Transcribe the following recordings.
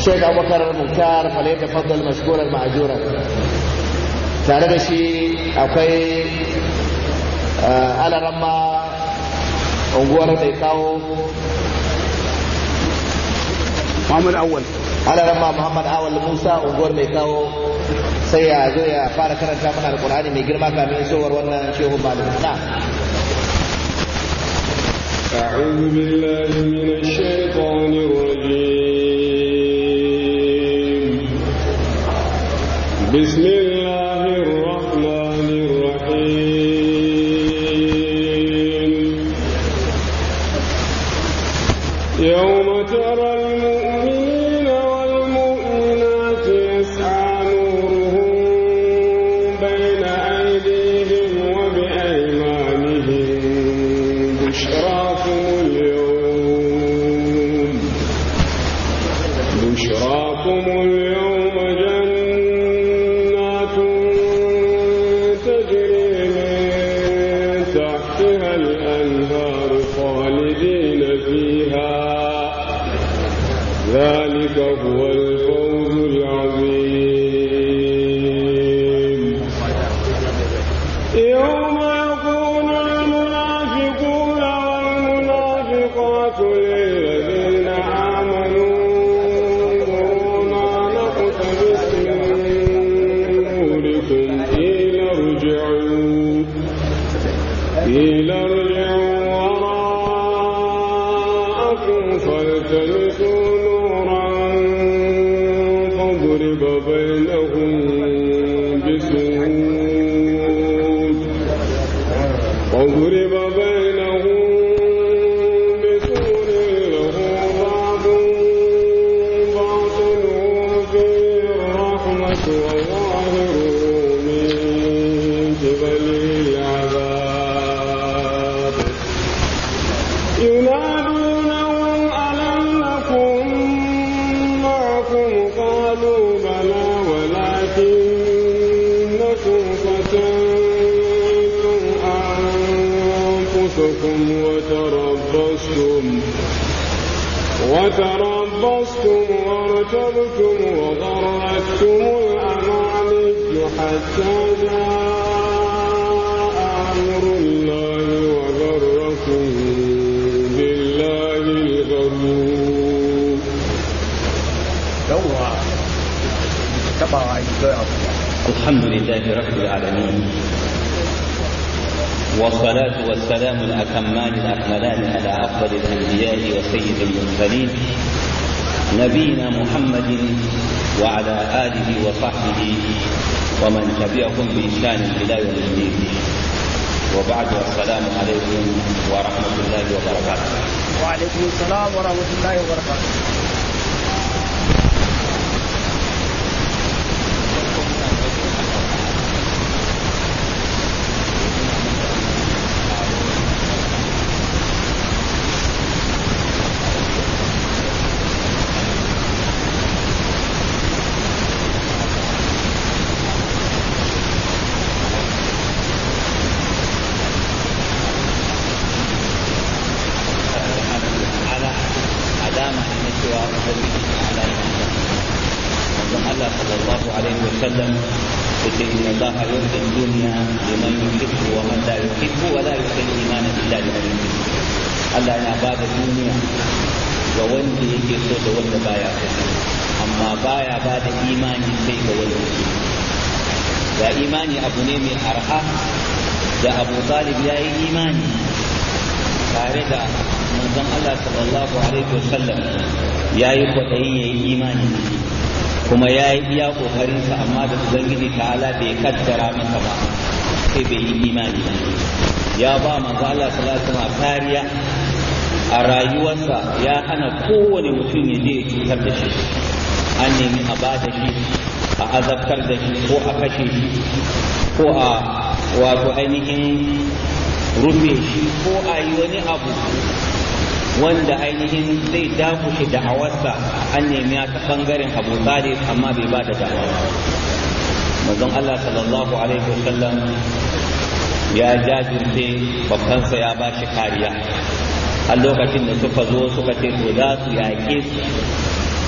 Sheikh Abubakar Muktar falai tafaddal mashkuran ma'ajuran tare da shi akwai alaramma unguwar mai kawo Muhammad Awal alaramma Muhammad Awal Musa unguwar mai kawo sai ya zo ya fara karanta mana alkur'ani mai girma kamin isowar wannan shehu malam na أعوذ بالله من الشيطان الرجيم بسم الله الرحمن الرحيم يوم ترى المؤمنين والمؤمنات يسعى نورهم بين أيديهم وبأيمانهم بشراكم اليوم بشراكم اليوم جنات تجري من تحتها الأنهار خالدين فيها ذلك هو الفوز العظيم يوم يقول المنافقون والمنافقات للذين آمنوا انظرونا نقتبس من نوركم قيل ارجعوا قيل ارجعوا وراءكم فالتمسوا نورا فاضرب بينهم بسور وضرب بينهم بسور له باب باطنه فيه الرحمة وظاهره من قبله العذاب ينادونهم ألم نكن معكم قالوا بلى ولكنكم فتنتم أنفسكم وتربصتم وتربصتم وارتبتم وغرتكم الأماني حتى جاء أمر الله وغركم بالله الغرور yawwa tabawa yi kawai abu الحمد لله رب العالمين والصلاة والسلام الأتمان الأكملان على أفضل الأنبياء وسيد المرسلين نبينا محمد وعلى آله وصحبه ومن تبعهم بإحسان إلى يوم الدين وبعد السلام عليكم ورحمة الله وبركاته wa alaikum salam wa rahmatullahi wa barakatuh على علامة النسوة على manzon Allah sallallahu alaihi wa sallam yace inna Allah yurdi dunya liman yuhibbu wa man la yuhibbu wa la yuhibbu al-iman illa liman yuhibbu Allah yana ba da duniya ga wanda yake so da wanda baya so amma baya ba da imani sai ga wanda yake ga imani abu ne mai arha da Abu Talib ya yi imani tare da manzon Allah sallallahu alaihi wa sallam ya yi kwaɗayin ya yi imani kuma ya yi iya ƙoƙarinsa amma da ubangiji ta'ala bai kaddara masa ba sai bai yi imani ba ya ba manzo Allah sallallahu alaihi wasallam kariya a rayuwarsa ya hana kowane mutum ya je ya cutar da shi an nemi a ba da shi a azabtar da shi ko a kashe shi ko a wato ainihin rufe shi ko a yi wani abu wanda ainihin zai dakushe da'awarsa an nemi ta bangaren abu talib amma bai ba da da'awa manzon Allah sallallahu alaihi wasallam ya jajirce babbansa ya ba shi kariya a lokacin da suka zo suka ce to za su yaƙe su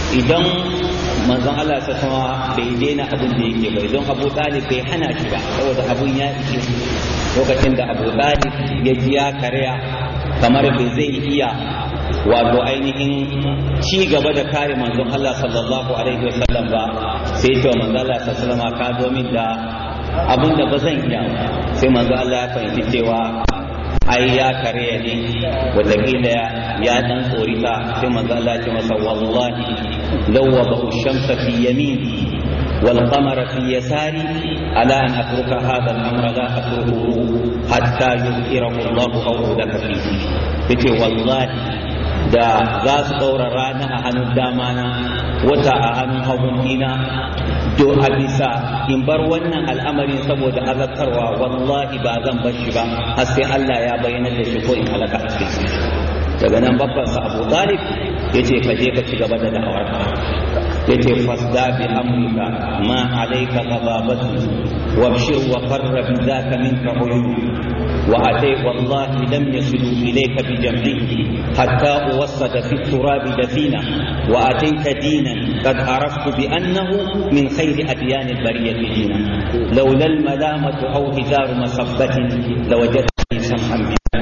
idan manzon Allah ta sama bai daina abin da yake ba idan Abu Talib bai hana shi ba saboda abun ya ishe lokacin da Abu Talib ya ji ya karya kamar bai zai iya wato ainihin ci gaba da kare manzon Allah sallallahu alaihi wasallam ba sai ya ce wa manzon Allah sallallahu alaihi wasallam ka zo min da abin da ba zan iya sai manzon Allah ya fahimci cewa ai ya kare ne wataƙila ya dan tsorita sai manzo Allah ya ce masa wallahi law wa shamsa fi yamini wal qamara fi yasari ala an atruka hadha al amra la atruku hatta yuzhirahu Allah aw udaka fihi yace wallahi da za su ɗaura rana a hannun dama na wata a hannun hagun dina do a bisa in bar wannan al'amarin saboda azabtarwa wallahi ba zan bar shi ba har sai Allah ya bayyana da shi ko in halaka a cikin daga nan babban sa Abu Talib yace ka je ka ci gaba da da'awar yace fasda bi amrika ma alayka ghadabatu wabshir wa qarra bi dhaka minka uyun وأتي والله لم يصلوا إليك بجمعه حتى أوسد في التراب دفينا وأتيت دينا قد عرفت بأنه من خير أديان البرية دينا لولا الملامة أو هزار مصبة لوجدتني سمحا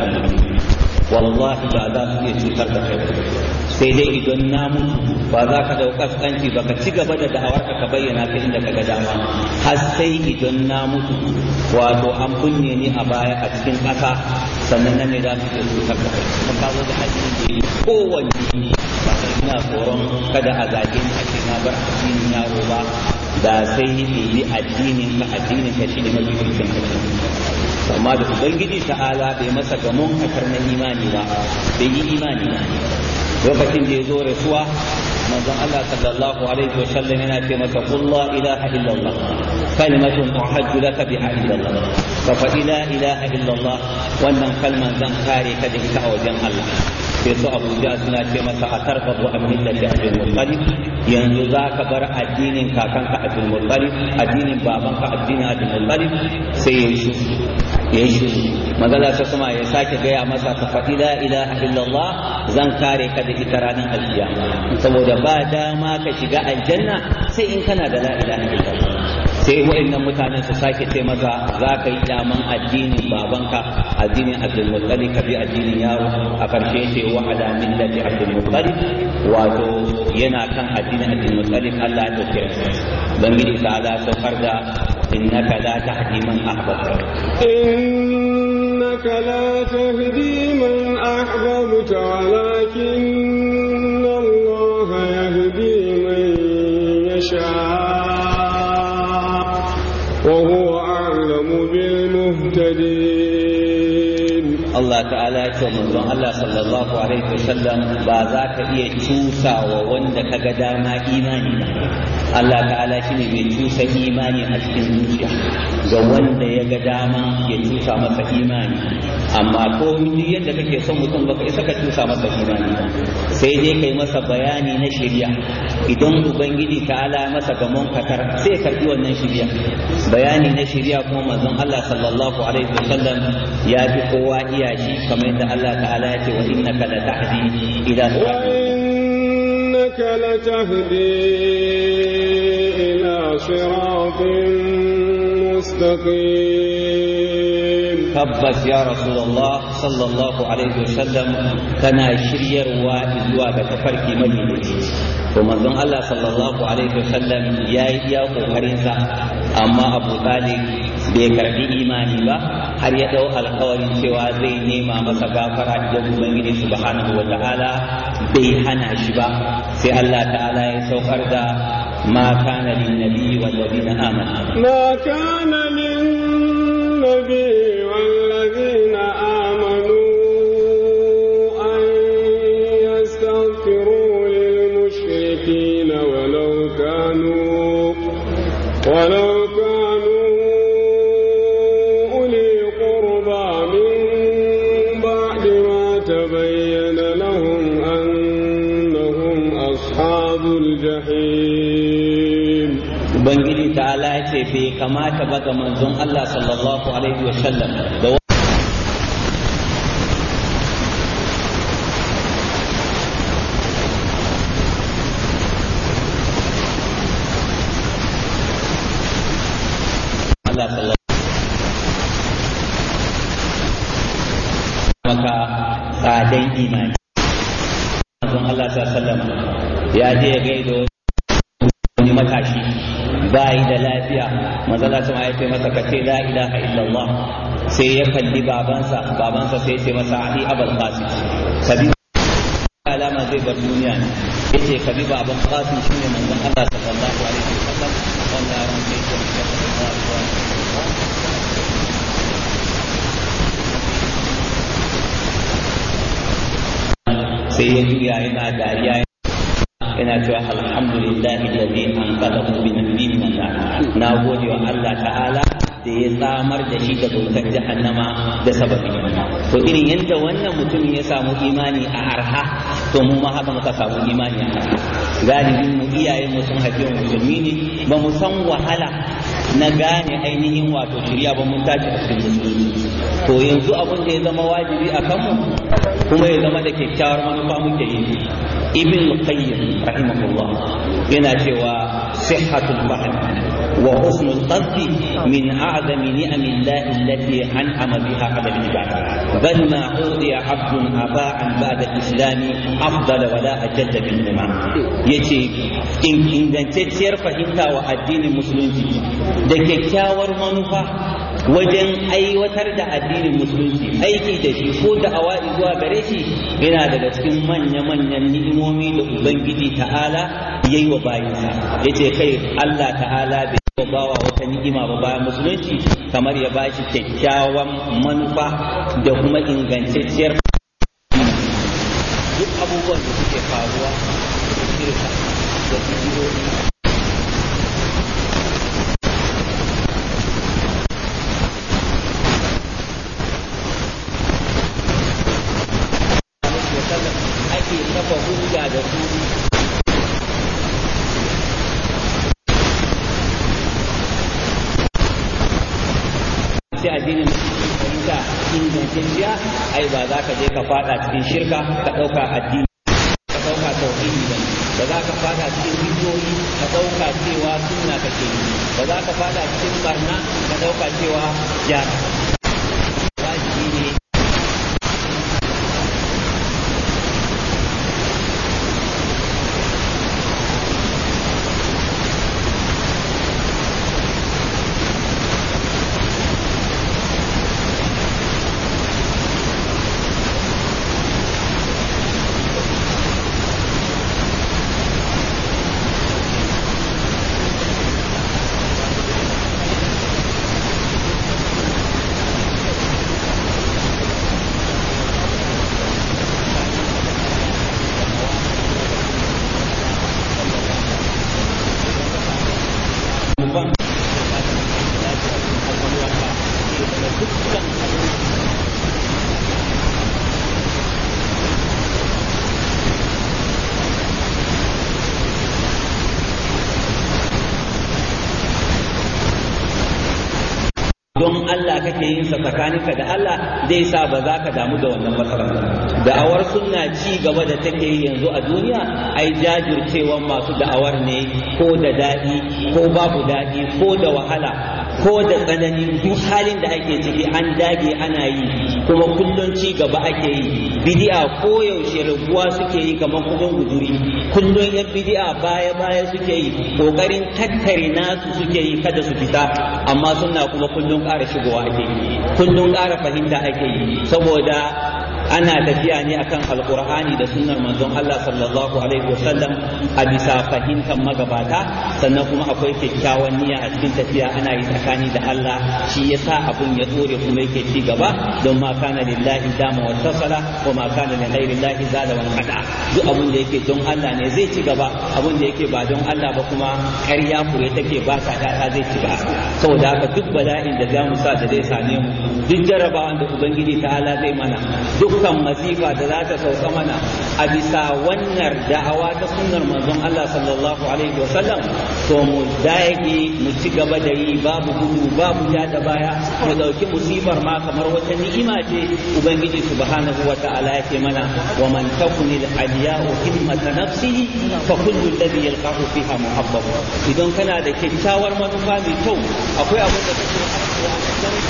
wallahi ba za su iya cutar da kai sai dai idan na mutu ba za ka dau kaskanci ba ka ci gaba da da'awar ka bayyana ta inda ka ga dama har sai idan na mutu wato an kunne ni a baya a cikin ƙasa sannan nan ne za su iya cutar da kai kuma ka zo da addini da kowanne ba sai ina tsoron kada a zage ni a ce na bar addinin yaro ba da sai yi addinin ka addinin ka shine mafi kirkin amma da ubangiji ta'ala bai masa gamon kakar na imani ba bai yi imani ba lokacin da ya zo rasuwa manzon Allah sallallahu alaihi wa sallam yana ce masa qul la ilaha illallah kalimatun uhajju laka biha illallah fa fa la ilaha illallah wannan kalman zan kare ka da ita a wajen Allah sai su Abuja suna ce masa a tarbabu an millati Abdul Muttalib yanzu za ka bar addinin kakanka Abdul Muttalib addinin babanka addinin Abdul Muttalib sai ya yi ya yi magana ta kuma ya sake gaya masa ka faɗi la ilaha illallah zan kare ka da ita ranar alkiyama saboda ba dama ka shiga aljanna sai in kana da la ilaha illallah sai wa'annan mutanen su sake ce maza za ka yi daman addinin babanka addinin abdul muttalib ka bi addinin yaro a karshe ce wa ala millati abdul muttalib wato yana kan addinin abdul muttalib Allah ya dauke bangiji ta ala saukar da innaka la tahdi man ahbabta إنك لا تهدي من أحببت ولكن الله يهدي من يشاء وهو أعلم بالمهتدين Allah ta'ala ya ce manzon Allah sallallahu alaihi wasallam ba za ka iya cusa wa wanda ka ga dama imani ba Allah ta'ala shine mai cusa imani a cikin zuciya ga wanda ya ga dama ya cusa masa imani amma ko duk yadda kake son mutum baka isa ka cusa masa imani ba sai dai kai masa bayani na shari'a idan ubangiji ta'ala masa gamon katar sai karbi wannan shari'a bayani na shari'a kuma manzon Allah sallallahu alaihi wasallam ya fi kowa iya shi kamar yadda Allah ta'ala ya ce wa innaka la tahdi ila وإنك لتهدي إلى صراط مستقيم tabbas ya rasulullah sallallahu alaihi wasallam kana shiryarwa zuwa ga tafarki madaidaici to manzon Allah sallallahu alaihi wasallam ya yi iya kokarin sa amma Abu Talib bai karbi imani ba har ya dau alkawarin cewa zai nema masa gafara idan ubangiji subhanahu wa ta'ala bai hana shi ba sai Allah ta'ala ya saukar da ma kana lin nabi wal ladina amanu ما كان للنبي والذين آمنوا أن يستغفروا للمشركين ولو كانوا ولو كانوا أولي قربى من بعد ما تبين لهم أنهم أصحاب الجحيم ubangiji ta'ala ya ce bai kamata ba ga manzon Allah sallallahu alaihi wasallam da tsadan imani manzon Allah sallallahu alaihi ya je ya gaido wani matashi bayi da lafiya manzon Allah ya ce masa kace la ilaha illallah sai ya kalli babansa babansa sai ya ce masa ali abul qasim kabi alama zai bar duniya ne yace kabi baban qasim shine manzon Allah sallallahu alaihi wasallam wannan yaron sai ya ce sai ya juya yana dariya yana cewa alhamdulillahi alladhi anqadhahu bi nabiyyin min na gode wa Allah ta'ala da ya tsamar da shi daga wutar jahannama da sababin to irin yadda wannan mutumin ya samu imani a arha to mu ma haka muka samu imani a arha galibin mu iyayen mu sun haife mu musulmi ne ba mu san wahala na gane ainihin wato shirya ba mun tashi a cikin musulmi to yanzu abin da ya zama wajibi a kanmu kuma ya zama da kyakkyawar manufa muke yi ibn qayyim rahimahullah yana cewa sihhatul fahm wa husnul qasdi min a'zami ni'amillahi allati an'ama biha 'ala al-ibad bal ma udiya 'abdun aba'an ba'da al-islam afdal wa la ajalla bil nima yace in ingantacciyar fahimta wa addinin musulunci da kyakkyawar manufa wajen aiwatar da addinin musulunci aiki da shi ko da awa'i zuwa gare shi yana daga cikin manya-manyan ni'imomi da ubangiji ta'ala ya yi wa bayinsa ya ce kai allah ta'ala bai yi wa bawa wata ni'ima ba bayan musulunci kamar ya bashi kyakkyawan manufa da kuma ingantacciyar duk abubuwan da suke faruwa da shirka da bidiyoyi ake kafa hujja da su sai addinin fahimta ingantacciya ai ba za ka je ka fada cikin shirka ka ɗauka addini ka ɗauka tauhidi ba ba za ka fada cikin bidiyoyi ka ɗauka cewa sunna kake yi ba za ka fada cikin barna ka ɗauka cewa gyara wajibi ne don Allah kake yin sa tsakaninka da Allah zai sa ba za ka damu da wannan matsalar da'awar sunna ci gaba da take yi yanzu a duniya ai jajircewan masu da'awar ne ko da daɗi ko babu daɗi ko da wahala ko da tsanani duk halin da ake ciki an dage ana yi kuma kullum ci gaba ake yi bidi'a ko yaushe raguwa suke yi kamar kudin guduri kullum yan bidi'a baya baya suke yi kokarin tattare nasu suke yi kada su fita amma suna kuma kullum ƙara shigowa ake yi kullum ƙara fahimta ake yi saboda ana tafiya ne akan alkur'ani da sunnar manzon Allah sallallahu alaihi wasallam a bisa fahimtar magabata sannan kuma akwai kyakkyawan niyya a cikin tafiya ana yi tsakani da Allah shi yasa abun ya tsore kuma yake ci gaba don ma kana lillahi dama wa tasala wa ma kana li ghairi llahi zada wa qada duk abun da yake don Allah ne zai ci gaba abun da yake ba don Allah ba kuma ƙarya kure take ba ta ta zai ci gaba saboda haka duk bala'in da za mu sa da zai same mu duk jarabawan da ubangiji ta'ala zai mana dukkan masifa da za ta sauka mana a bisa wannan da'awa ta sunnar manzon Allah sallallahu alaihi wa sallam to mu dage mu ci gaba da yi babu gudu babu ja da baya mu dauki musibar ma kamar wata ni'ima ce ubangiji subhanahu wa ta'ala yake mana wa man takuni al-aliya'u himmata nafsihi fa kullu alladhi yalqahu fiha muhabbab idan kana da kyakkyawar manufa mai kyau akwai abin da kake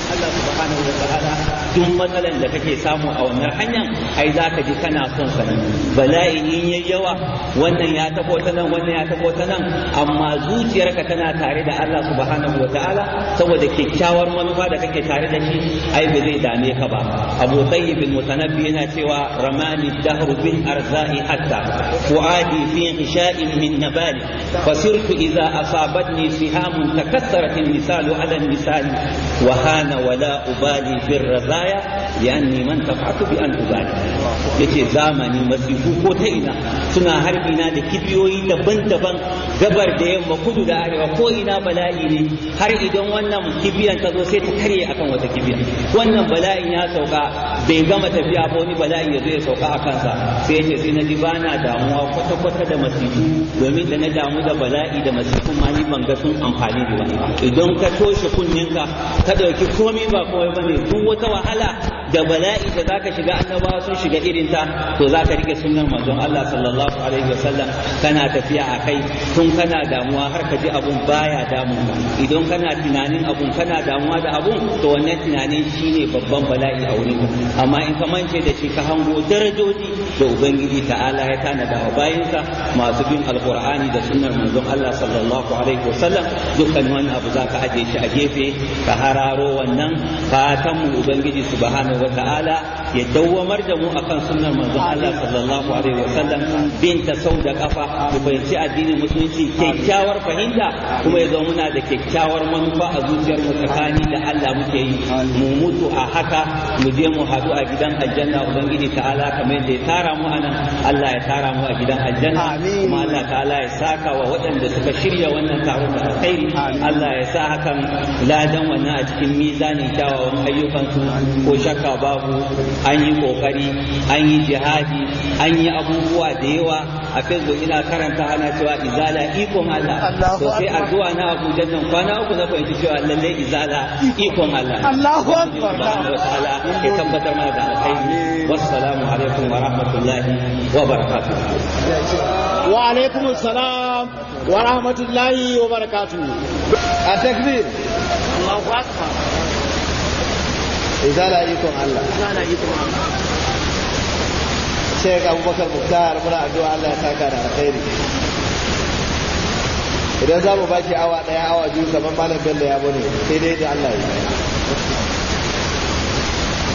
Allah subhanahu wa ta'ala duk matsalan da kake samu a wannan hanyar ai za ka ji kana son sa bala'i in yayi yawa wannan ya tabo ta nan wannan ya tabo ta nan amma zuciyarka tana tare da Allah subhanahu wa ta'ala saboda kyakkyawar manufa da kake tare da shi ai ba zai dame ka ba Abu Tayyib al-Mutanabbi yana cewa ramani dahru bil arza'i hatta fuadi fi ghisha'in min nabali fasirtu idza asabatni sihamun takassarat al-misalu ala al-misal wa hana wala ubali bir razaya lianni man tafatu bi an ubali yace zamani masifu ko ta ina suna harbi na da kibiyoyi daban-daban gabar da yamma kudu da arewa ko ina bala'i ne har idan wannan kibiyan ta zo sai ta karye akan wata kibiya wannan bala'in ya sauka bai gama tafiya ba wani bala'i ya zo ya sauka a kansa sai ya ce sai na ji bana damuwa kwata-kwata da masifu domin da na damu da bala'i da masifun ma ni ban ga sun amfani da ba idan ka toshe kunninka ka ɗauki komai ba komai bane duk wata wahala da bala'i da zaka shiga annabawa sun shiga irin ta to zaka rike sunnar manzon Allah sallallahu alaihi wasallam kana tafiya a kai tun kana damuwa har ka ji abun baya damun ka idan kana tunanin abun kana damuwa da abun to wannan tunanin shine babban bala'i a wurin amma in ka mance da shi ka hango darajoji da ubangiji ta'ala ya tanada wa bayinsa masu bin alqur'ani da sunnar manzon Allah sallallahu alaihi wasallam dukkan wani abu zaka aje shi a gefe ka hararo wannan fatan mu ubangiji subhanahu wata'ala ya dawwamar da mu akan sunnar manzon Allah sallallahu alaihi wasallam binta sau da kafa mu fahimci addinin musulunci kyakkyawar fahimta kuma ya zama muna da kyakkyawar manufa a zuciyar mu tsakani da Allah muke yi mu mutu a haka mu je mu haɗu a gidan aljanna ubangiji ta'ala kamar yadda ya tara mu anan Allah ya tara mu a gidan aljanna kuma Allah ta'ala ya saka wa waɗanda suka shirya wannan taron da alkhairi Allah ya sa hakan ladan wannan a cikin mizanin kyawawan ayyukansu ko shakka babu an yi kokari an yi jihadi an yi abubuwa da yawa a facebook ina karanta ana cewa izala ikon Allah to sai addu'a na Abuja nan kwana uku na fahimci cewa lalle izala ikon Allah Allahu akbar ta'ala ya tabbatar mana da alkhairi wassalamu alaikum wa rahmatullahi wa barakatuh wa alaikum assalam wa rahmatullahi wa barakatuh a takbir Allahu akbar izala ikon Allah kana yi kuma Sheikh Abubakar Muktar muna addu'a Allah ya saka da alkhairi idan za mu baki awa ɗaya awa biyu kamar malam Bello ya bane sai dai da Allah ya yi